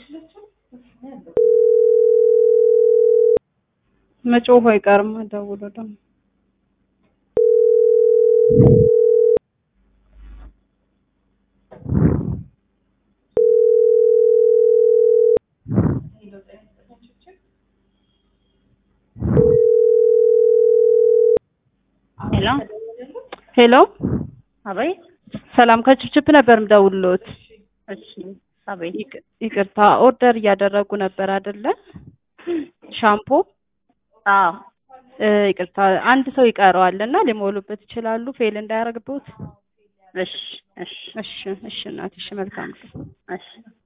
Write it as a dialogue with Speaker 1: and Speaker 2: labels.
Speaker 1: መጮሁ አይቀርም ደውሎ ደግሞ
Speaker 2: ሄሎ
Speaker 1: ሄሎ
Speaker 2: አቤት።
Speaker 1: ሰላም ከችፕችፕ ነበር ምደውልሎት።
Speaker 2: እሺ አቤት።
Speaker 1: ይቅ- ይቅርታ ኦርደር እያደረጉ ነበር አይደለ? ሻምፖ
Speaker 2: አዎ
Speaker 1: እ፣ ይቅርታ አንድ ሰው ይቀረዋል እና ሊሞሉበት ይችላሉ ፌል እንዳያደርግበት።
Speaker 2: እሺ እሺ
Speaker 1: እሺ እሺ እናቴ እሺ መልካም ቀን።
Speaker 2: እሺ